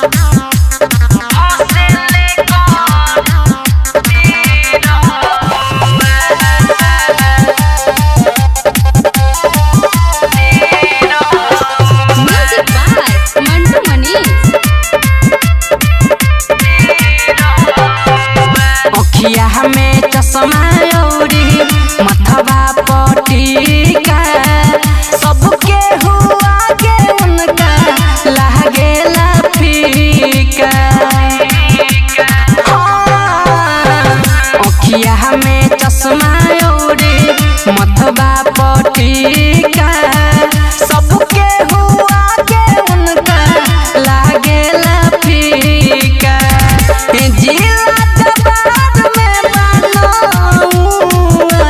music by Mantu Manish अखिया में चश्मा औरी मथवा पटीका सबके हुआ के उनका लागेला फीका हाँ, अखिया में चश्मा औरी मथवा पटीका सबके हुआ के उनका लागेला फीका जिला जबान में बनौआ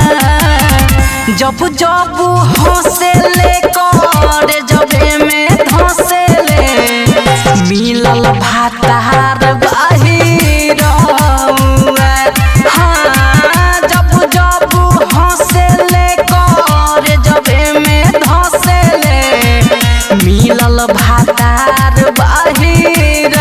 जब जब हंसे ले कर जबे में धंसे ले मिलल भातार बाहिर हाँ जब जब हंसे ले कर जबे में धंसे ले मिलल भातार बाहिर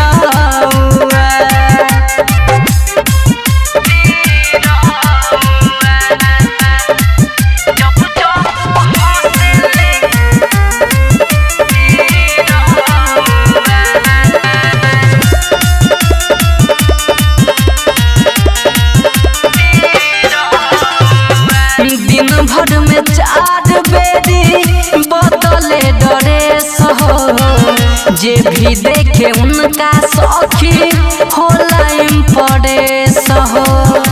दिन भर में चार बेरी बदले ड्रेस हो जे भी देखे उनका सखी होला इम्प्रेस हो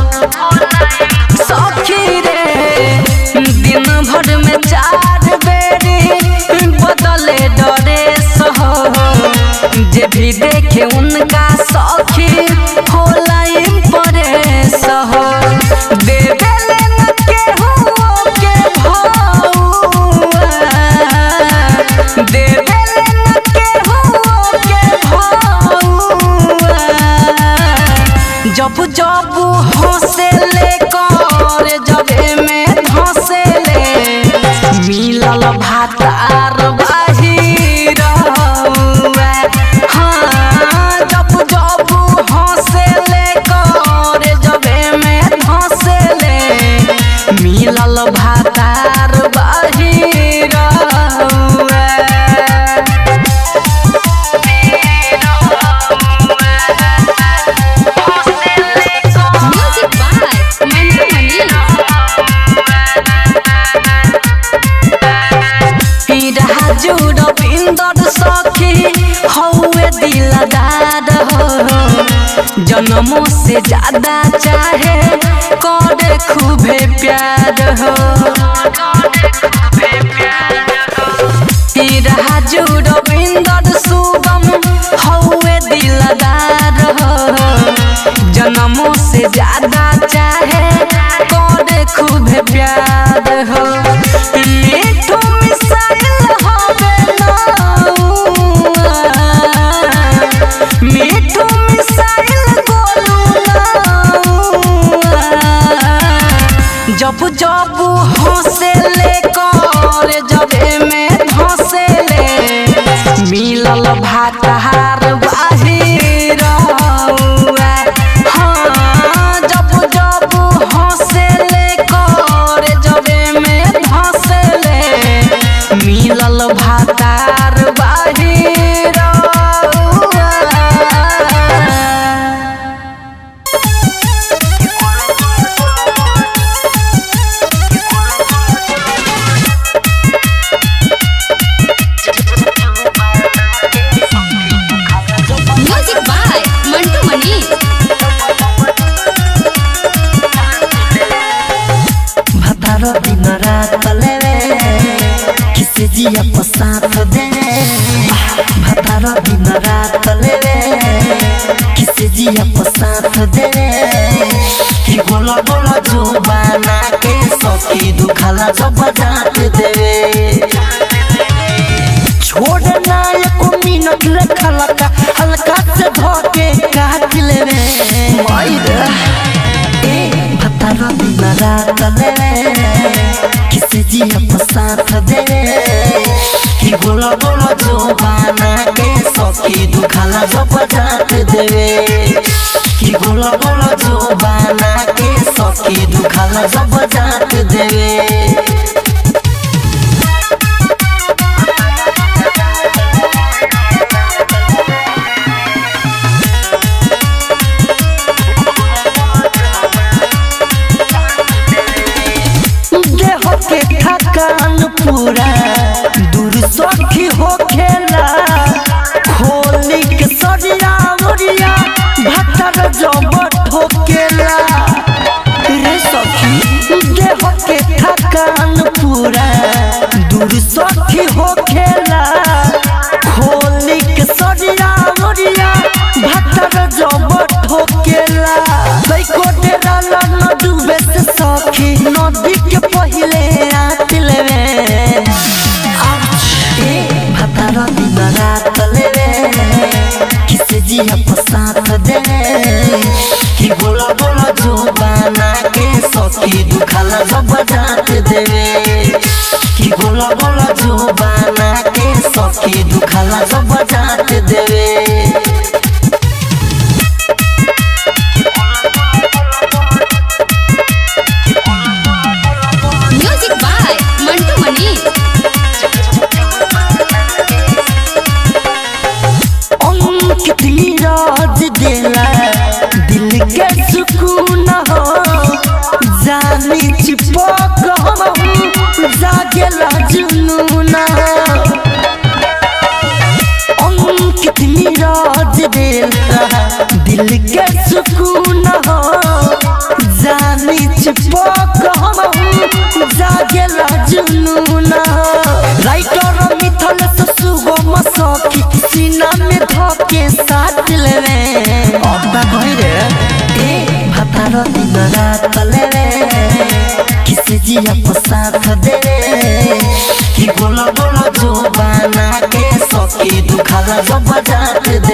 सखी रे दिन भर में चार बेरी बदले ड्रेस हो जे भी देखे उनका सखी होला इम्प्रेस हो देवेले न केहू के भौआ देवेले न केहू के भौआ जब जब हंसे ले कर जबे में धंसे ले मिलल भातार बाहिर हाँ जब जब हंसे ले कर जबे में धंसे ले मिलल भातार बाहिर म्यूजिक बाय मंटू मनीष राजू रविंदर सखी हौवे दिलदार हो जन्मों से ज्यादा चाहे करे खूबे प्यार हो राजू रविंदर सुगम हौवे दिलदार हो जन्मों से ज्यादा चाहे करे खूबे प्यार हो मीठू मिसाइल हवे नौआ मीठू मिसाइल गोलू नौआ जब जब हंसे ले कर जबे में धंसे ले मिलल भातार बाहिर हाँ जब जब हंसे ले कर जबे में धंसे ले मिलल भातार बाहिर म्यूजिक बाय मंटू मनीष भतार दिन रात लेवे किसे जिया पसात दे भतार दिन रात लेवे किसे जिया पसात दे कि गोला गोला जो बना के सखी दुखाला जब जात देवे छोड़ना एको मिनट रखा लगा हल्का से धोके काट लेवे मायरा ए भतारा दिन रात लेवे किसे जिया पसाथ दे कि गोला गोला जो बना के सो सखी दुखाला जब जात देवे कि गोला गोला जो बना के सखी दुखाला जब जात देवे देह के थकान पूरा दूर सखी हो खेला खोली के सरिया मुरिया भतर जब ठोकेला रे सखी देह के थकान पूरा दूर सखी हो खेला खोली के सरिया मुरिया भतर जब ठोकेला कई कोटे डाला न डूबे से सखी नदी के पहिले रात लेवे ए भतर दिन रात लेवे किसे जिया पसात दे कि बोला बोला जो बना के सखी दुखाला जब जात देवे कि बोला बोला जो बना के सखी दुखाला जब जात देवे म्यूजिक बाय मंटू मनी अंकित नीरज देला दिल के सुकून हो जानी चिपक हम जागेला जुनून अंकित नीरज देला दिल के सुकून हो जानी चिपक हम जागेला जुनून राइटर मिथल से सुगम सखी सीना में धके साथ लेवे अब्बा भइरे ए भतार दिन रात लेवे किसे जिया को साथ देवे कि गोला गोला जो बना के सखी दुखाला जब जात